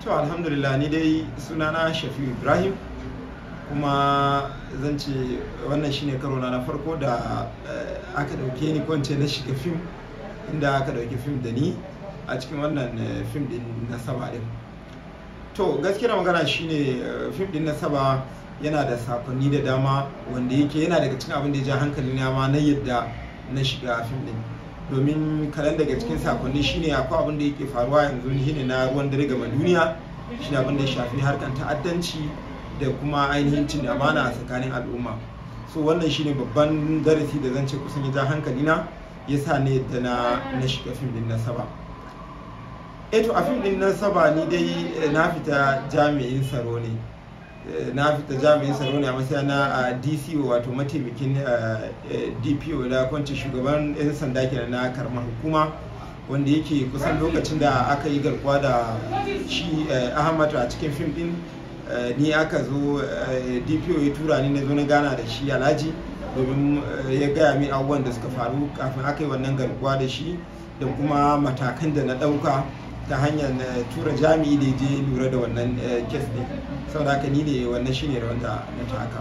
to alhamdulillah ni dai sunana shafiu ibrahim kuma zan ce wannan shine karo na farko da aka dauke ni kwance na shiga fim inda aka dauki fim da ni a cikin wannan fim din na saba din to gaskiyar magana shine fim din na saba yana da sakonni da dama wanda yake yana daga cikin abin da ya ja hankali na ma na yadda na shiga fim din domin kalan daga cikin sakonni shine akwai abin da yake faruwa yanzu shine na ruwan dare gama duniya shine abin da ya shafi harkan ta'addanci da kuma ainihin cin amana a tsakanin al'umma so wannan shine babban darasi da zan ce kusan ya ja hankali na ya sa ne da na na shiga fim din na saba eto a fim din na saba ni dai na fita jami'in tsaro ne na fita jami'in tsaro ne a matsayin na dco wato mataimakin dpo da kwanci shugaban 'yan sanda kenan na karamar hukuma wanda yake kusan lokacin da aka yi garkuwa da shi ahmad a cikin fim din ni aka zo dpo ya tura ni na zo na gana da shi alhaji domin ya gaya min abubuwan da suka faru kafin aka yi wannan garkuwa da shi da kuma matakan da na ɗauka ta hanyar tura jami'i da je lura da wannan kes ne saboda haka ni ne wannan shine da wanda na taka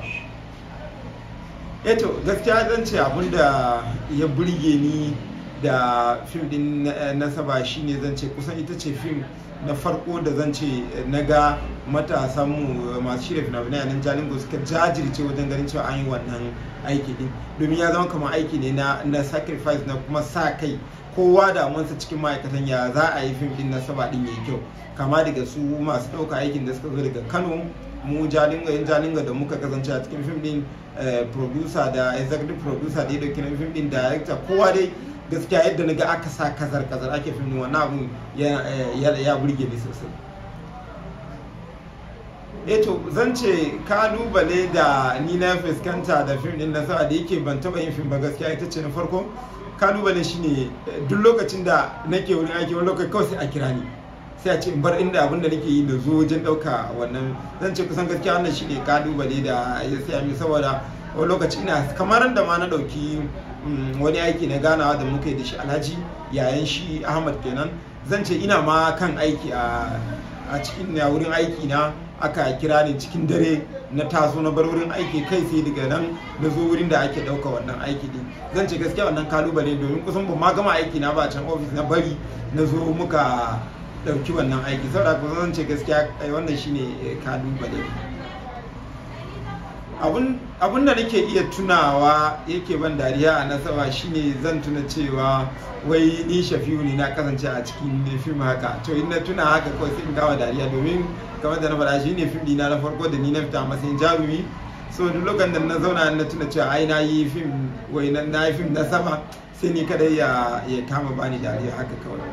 eto gaskiya zan ce abin da ya burge ni da fim din na saba shine zan ce kusan ita ce fim na farko da zan ce na ga matasanmu masu shirya fina-finai a nan jalingo suka jajirce wajen ganin cewa an yi wannan aiki din domin ya zama kamar aiki ne na sacrifice na kuma sa kai kowa da amansa cikin ma'aikatan ya za a yi fim din na saba din yayi kyau kama daga su masu ɗauka aikin da suka zo daga kano mu jalinga yan jalinga da muka kasance a cikin fim din producer da executive producer da ya dauki na fim din director kowa dai gaskiya yadda na ga aka sa kazar kazar ake fim din wannan abun ya burge ni sosai eto zan ce kalubale da ni na fuskanta da fim din na sa da yake ban taba yin fim ba gaskiya ita ce na farko kalubale shine duk lokacin da nake wurin aiki wani lokaci kawai sai a kira ni sai a ce in bar inda abin da nake yi da zo wajen ɗauka wannan zan ce kusan gaskiya wannan shine kalubale da ya saya mi saboda wani lokaci ina kamar da ma na ɗauki wani aiki na ganawa da muka yi da shi alhaji yayan shi ahmad kenan zan ce ina ma kan aiki a cikin wurin aiki na aka kira ni cikin dare na taso na bar wurin aiki kai sai daga nan na zo wurin da ake ɗauka wannan aiki din zan ce gaskiya wannan kalubale domin kusan ba ma gama aiki na ba can ofis na bari na zo muka ɗauki wannan aiki saboda kusan zan ce gaskiya wannan shine kalubale abun da nake iya tunawa yake ban dariya a nasaba shine zan tuna cewa wai ni shafiu ne na kasance a cikin fim haka to in na tuna haka kawai sai in gawa dariya domin kamar da na faɗa shi ne fim dina na farko da ni na fita matsayin jarumi so duk lokacin da na zauna na tuna cewa ai na yi fim wai na yi fim na sama sai ni kadai ya kama bani dariya haka kawai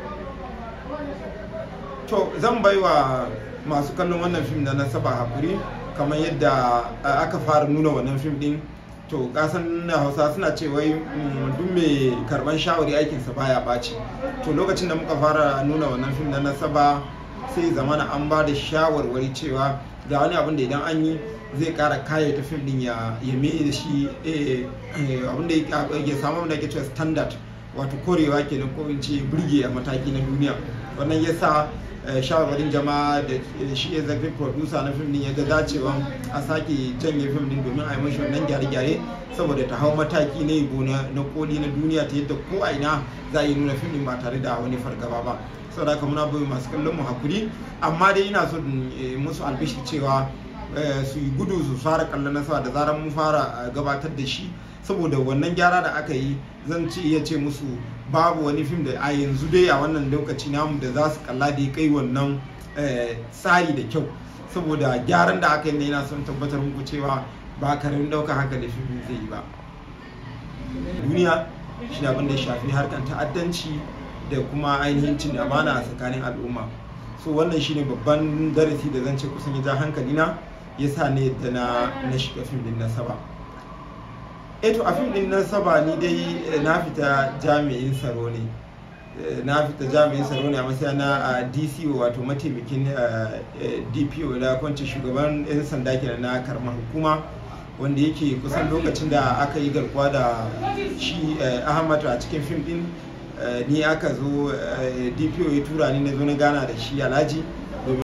to zan baiwa masu kallon wannan fim da na saba hakuri kamar yadda aka fara nuna wannan fim din to kasan na hausa suna ce wai duk mai karban shawari aikinsa baya ɓaci to lokacin da muka fara nuna wannan fim na nasaba sai zamana an ba da shawarwari cewa ga wani abin da idan an yi zai kara kaya ta fim din ya mai da shi abin da ya samu da ke cewa standard wato korewa kenan ko in ce burge a mataki na duniya wannan yasa shawarwarin jama'a da shi executive producer na fim din ya ga dacewa a sake janye fim din domin a yi mashi wannan gyare-gyare saboda ta hau mataki na yabo na koli na duniya ta yadda ko a ina za a yi nuna fim din ba tare da wani fargaba ba saboda haka muna bai masu kallon mu hakuri amma dai ina so musu albishi cewa su yi gudu su fara kallon nasara da zarar mun fara gabatar da shi saboda wannan gyara da aka yi zan ce iya ce musu babu wani fim da a yanzu dai a wannan lokaci namu da za su kalla da ya kai wannan tsari da kyau saboda gyaran da aka yi ne yana son tabbatar muku cewa ba karamin ɗaukar hankali fim zai yi ba duniya shi abin da ya shafi harkar ta'addanci da kuma ainihin cin amana a tsakanin al'umma so wannan shine babban darasi da zan ce kusan ya ja hankali na ya sa ne da na shiga fim din na saba eto a fim din na saba ni dai na fita jami'in tsaro ne na fita jami'in tsaro ne a matsayin na dco wato mataimakin dpo da kwanci shugaban 'yan sanda kenan na karamar hukuma wanda yake kusan lokacin da aka yi garkuwa da shi ahmad a cikin fim din ni aka zo dpo ya tura ni na zo na gana da shi alhaji